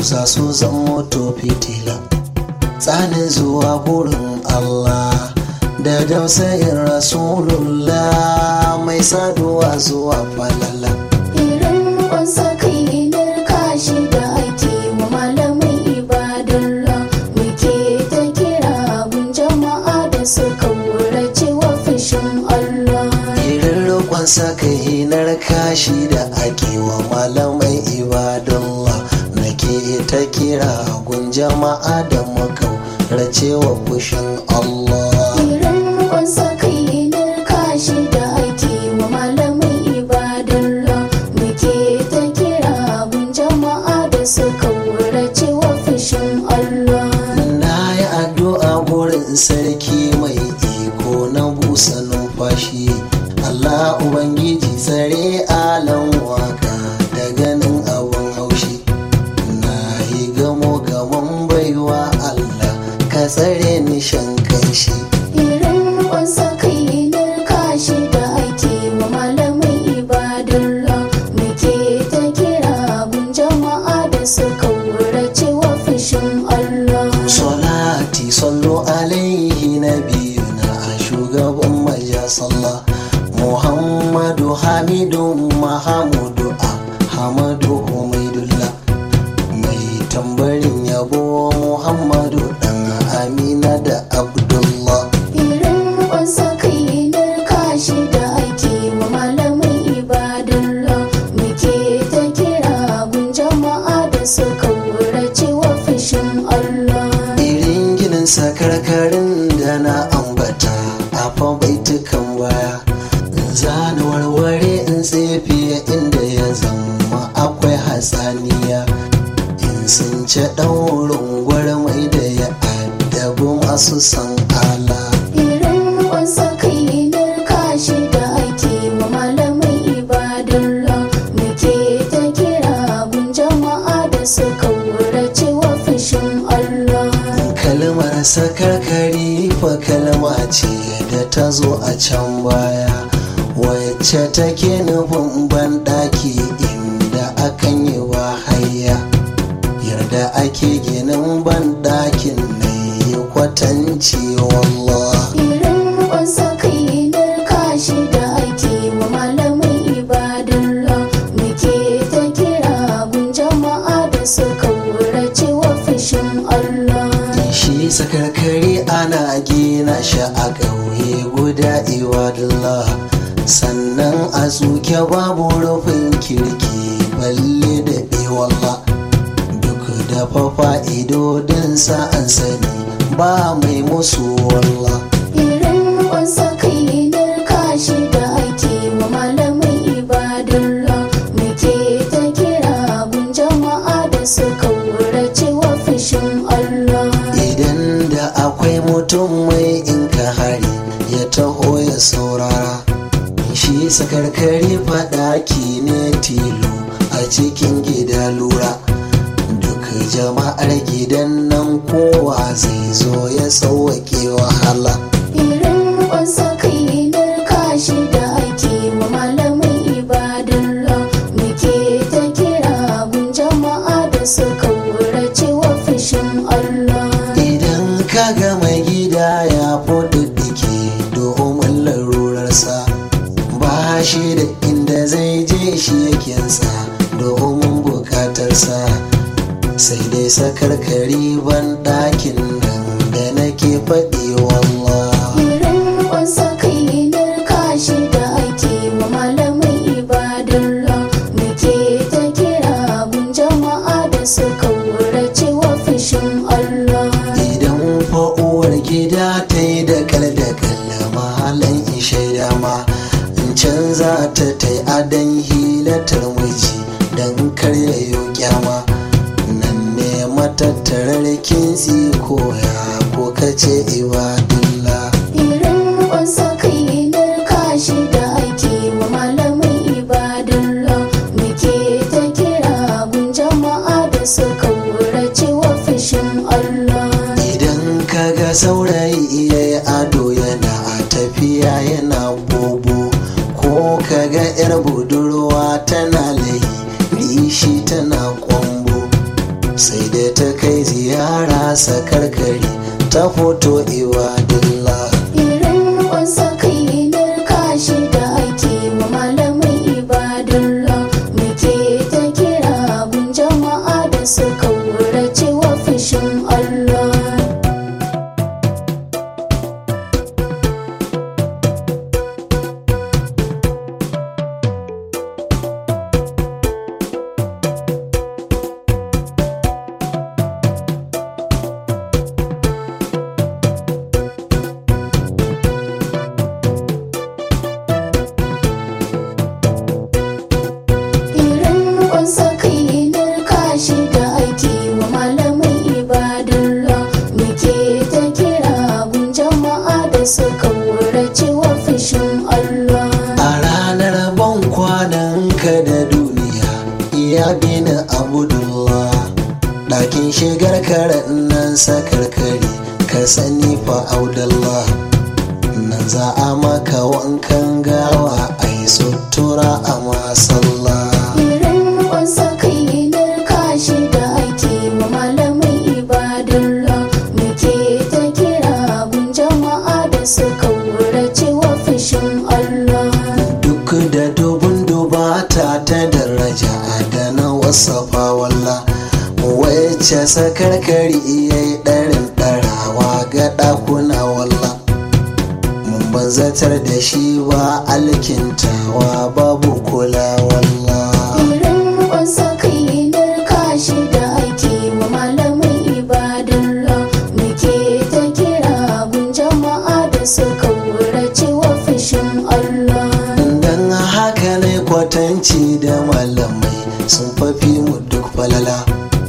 za su zama to fitila tsanin zuwa gurin Allah da dausayin rasulullah mai saduwa zuwa falala Irin kwansa kai narka shi da ake wa malamai ibadallah muke ta kira gun jama'a da suka wurace wa fushin Allah. irin roƙon saka hinar kashi da ake wa malamai ibadallah nake ta kira gun jama'a da makau racewa fushin Allah Irin kwansa kai narka shi da ake wa malamai ibadallah muke ta kira gun jama'a da suka wurace wa fushin Allah. na yi addu'a gurin sarki mai iko na busa numfashi Allah Ubangiji tsare alan waka da ganin abin haushi na yi gamo gaban baiwa Allah ka tsare ni shan kanshi Irin kwansa kai narka shi da ake wa malamai ibadallah muke ta kira gun jama'a da suka wurace wa fushin Allah. Salati sallu alaihi nabiyuna a shugaban maja sallah Muhammadu Hamidu Mahamudu Hamadu Humaidullah mai tambarin yabo Muhammadu dan Amina da Abdullah Irin kwansa kai narka shi da ake wa malamai ibadallah muke ta kira gun jama'a da suka wurace wa fushin Allah. irin ginin sakarkarin da na ambata a fa baitukan baya zana warware in tsefe inda ya zama akwai hatsaniya in sun ce ɗaurin gwarmai da ya addabi masu san ala Irin kwansa kai narka shi da ake wa malamai ibadallah muke ta kira gun jama'a da suka wurace wa fushin Allah. kalmar sakarkari fa kalma ce da ta zo a can baya wacce take nufin banɗaki inda akan yi wahaya yarda ake ginin banɗakin na yi kwatanci wallah Irin kwansa kai narka shi da ake wa malamai ibadallah muke ta kira gun jama'a da suka wurace wa fushin Allah. shi sakarkari ana gina shi a ƙauye guda iwadullah sannan a tsuke babu rufin kirki balle da bewalla duk da fafa idodinsa an sani ba mai musu wallah Irin kwansa kai narka shi da ake wa malamai ibadallah muke ta kira gun jama'a da suka wurace wa fushin Allah. idan da akwai mutum mai in ka hari ya taho ya saurara shi sakarkari faɗaki ne tilo a cikin gida lura duk jama'ar gidan nan kowa zai zo ya sauwaƙe wahala Irin kwansa kai narka shi da ake wa malamai ibadallah muke ta kira gun jama'a da suka wurace wa fushin Allah. idan ka ga mai gida ya fududdike domin larurarsa ba shi da inda zai je shi yakinsa domin bukatarsa sai dai sakarkari ban ɗakin nan da nake faɗi wallah Irin kwansa kai narka shi da ake wa malamai ibadallah muke ta kira gun jama'a da suka wurace wa fushin Allah. idan fa uwar gida ta yi da kal da kalla mahalan in shaida ma in canza ta ta yi adon hilatar miji don karya yau kyama nan ne matattarar kintsi ko ya ko kace ibadullah Irin kwansa kai narka shi da ake wa malamai ibadallah muke ta kira gun jama'a da suka wurace wa fushin Allah. idan kaga saurayi iya yi ado yana tafiya yana bobo ko kaga yar budurwa tana layi rishi tana kwambo sai da ta kai ziyara sakarkari ta foto ibadillah irin wasa kai kashi da ake wa malamai ibadullah muke ta kira gun jama'a da suka wurace wa fushin Allah irin wasa kai kashi da ake wa malamai ibadullah muke ta kira gun jama'a da suka wurace wa fushin Allah a ranar ban kwanan ka da duniya iya bini abudullah ɗakin shigar karen nan sakarkari ka sani fa audallah nan za a maka wankan gawa a yi sutura a masalla irin wasa kai kashi da ake wa malamai ibadullah muke ta kira gun jama'a da suka wurace wa fushin Allah duk da dubun dubata ta daraja da na wasafa walla wacce sakarkari iya yi ɗarin ɗarawa ga ɗakuna walla mun banzatar da shi ba alkintawa babu kula walla irin wasa kai kashi da ake wa malamai ibadullah muke ta kira gun jama'a da suka wurace wa fushin Allah dan haka ne kwatanci da malamai sun fafi mu duk falala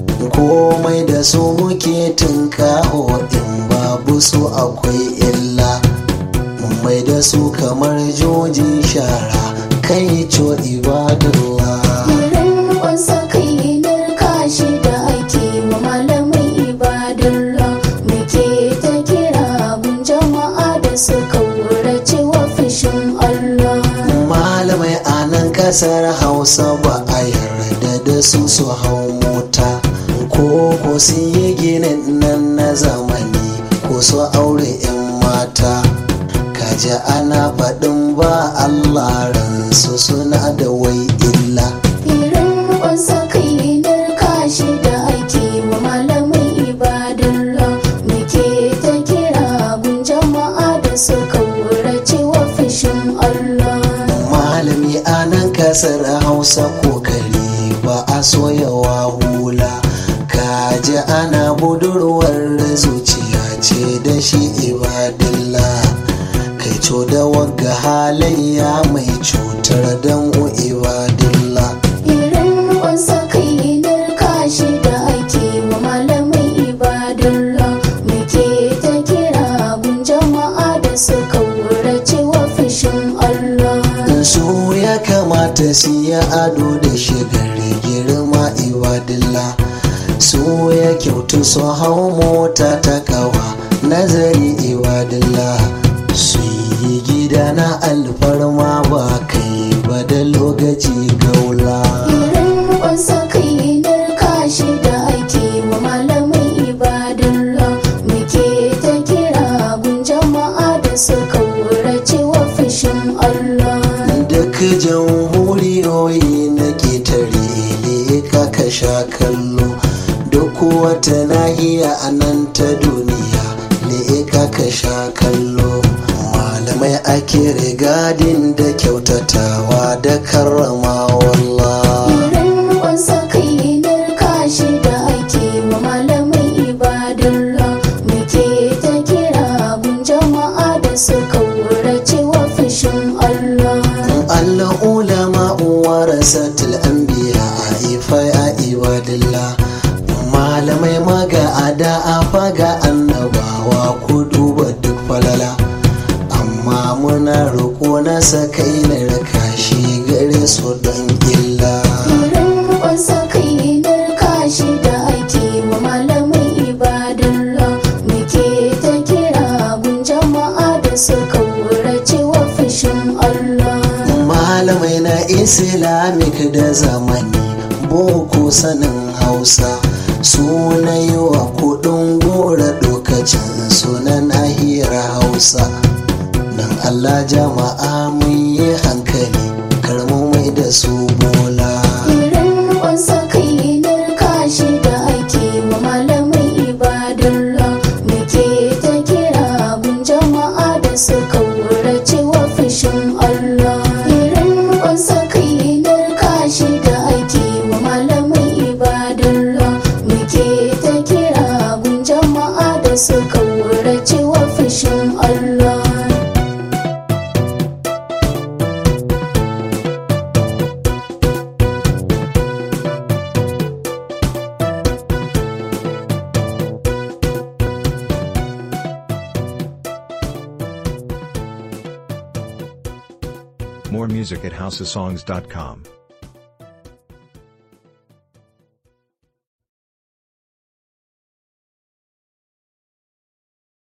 komai da su muke tunkaho in babu su akwai illa mun mai da su kamar joji shara kai co ibadullah irin wasa kai kashi da ake wa malamai ibadullah muke ta kira gun jama'a da suka wurace wa fushin Allah malamai a nan kasar hausa ba a yarda da su su hau mota ko ko su yi ginin nan na zamani ko su aure 'yan mata kaji ana faɗin ba allah ransu suna da wai illa irin wasa kai kashi da ake wa malamai ibadullah muke ta kira gun jama'a da suka wurace wa fushin Allah malami a nan kasar hausa kokari ba a soyawa hula kaji ana budurwar zuciya ce da shi ibadillah kai co da wagga halayya mai cutar dan ibadillah irin wasa kai kashi da ake wa malamai ibadullah muke ta kira gun jama'a da suka wurace wa fushin Allah su ya kamata su yi ado da shigar girma ibadillah su ya kyautu su hau mota ta kawa nazari ibadillah su yi gida na alfarma ba kai ba da lokaci gaula irin wasa kai kashi da ake wa malamai ibadullah muke ta kira gun jama'a da suka wurace wa fushin Allah duk jamhuriyoyi na ketare ne ka sha kallo duk wata nahiya a nan ta duniya ne ka sha kallo malamai ake rigadin da kyautatawa da karrama wallah irin wasa kai kashi da ake wa malamai ibadullah muke ta kira gun jama'a da suka wurace wa fushin Allah Allah ulama warasatul anbiya a ifa ya ibadillah malamai maga ada a faga annabawa ku duba duk falala amma muna roƙo na sakai na raka shi gare su don illa irin wasa kai kashi da ake wa malamai ibadullah muke ta kira gun jama'a da suka wurace wa fushin Allah malamai na islamic da zamani boko sanin hausa suna yi wa kudin gora lokacin sunan nahiyar hausa don allah jama'a mun yi hankali karmu mai da su bola irin kwansa kai narka shi da ake wa malamai ibadar muke ta kira gun jama'a da suka wurace wa fushin Allah irin kwansa kai narka shi da ake wa malamai ibadar muke ta kira gun jama'a da suka wurace wa fushin Allah More music at houseofsongs.com.